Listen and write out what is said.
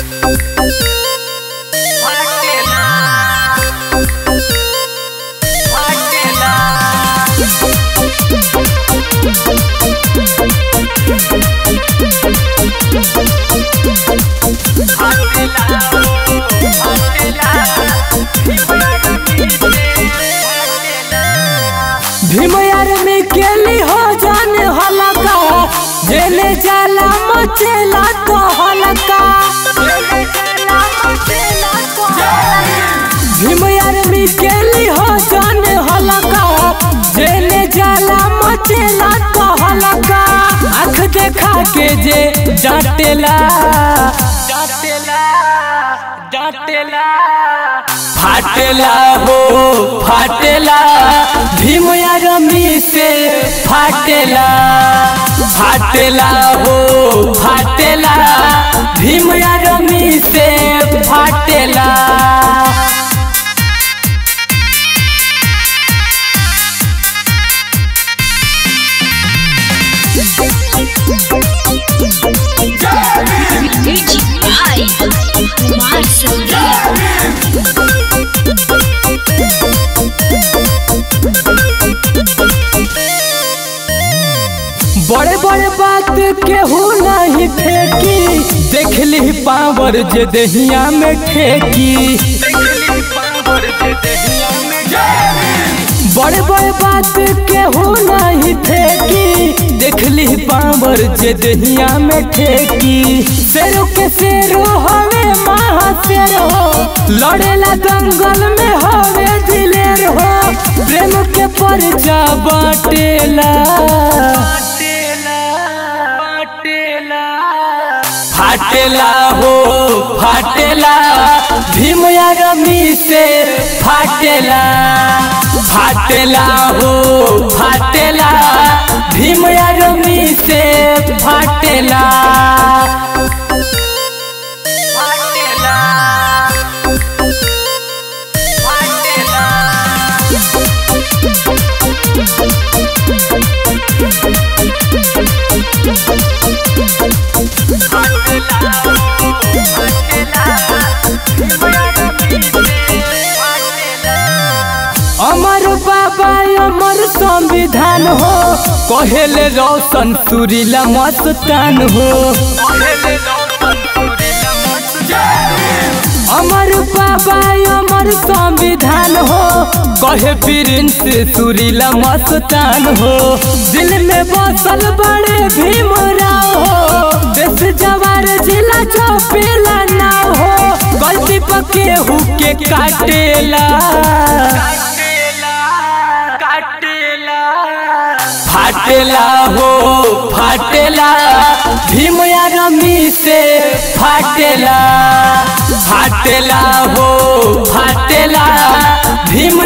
Bhim army के ली हो जाने हलका जेने जाला मचेला तो हलका भीम आर्मी के ली हो जाने हलका जेने जाला मचेला तो हलका आँख देखा के जे डांटेला डांटेला डांटेला फाटेला हो फाटेला भीम आर्मी से फाटेला फाटेला हो फाटेला भीम आर्मी से फाटेला Music by Kumar Sangeet. बड़े बड़े बात केहू नहीं फेंकी देख ली पावर जे दहिया में ठेकी बड़े बड़े बात केहू नहीं फेंकी देख ली पावर जे दहिया में ठेकी शेरों के शेरो हवे महा शेर हो लड़ेला दंगल में हवे दिलेर हो प्रेम के परचा बाटेला फाटेला हो फाटेला भीम आर्मी से फाटेला फाटेला हो फाटेला भीम आर्मी से फाटेला फाटेला अमर बाबा अमर संविधान हो कहेले रोशन सुरीला मस्तान हो अमर बाबा अमर संविधान हो कहे प्रिंस सुरीला मस्तान हो दिल में बसल बड़े भीमराव हो देश जवार जिला चौपेला ना हो गलती पके हु के काटेला फाटेला हो फाटेला भीम आर्मी से फाटेला फाटेला हो फाटेला भीम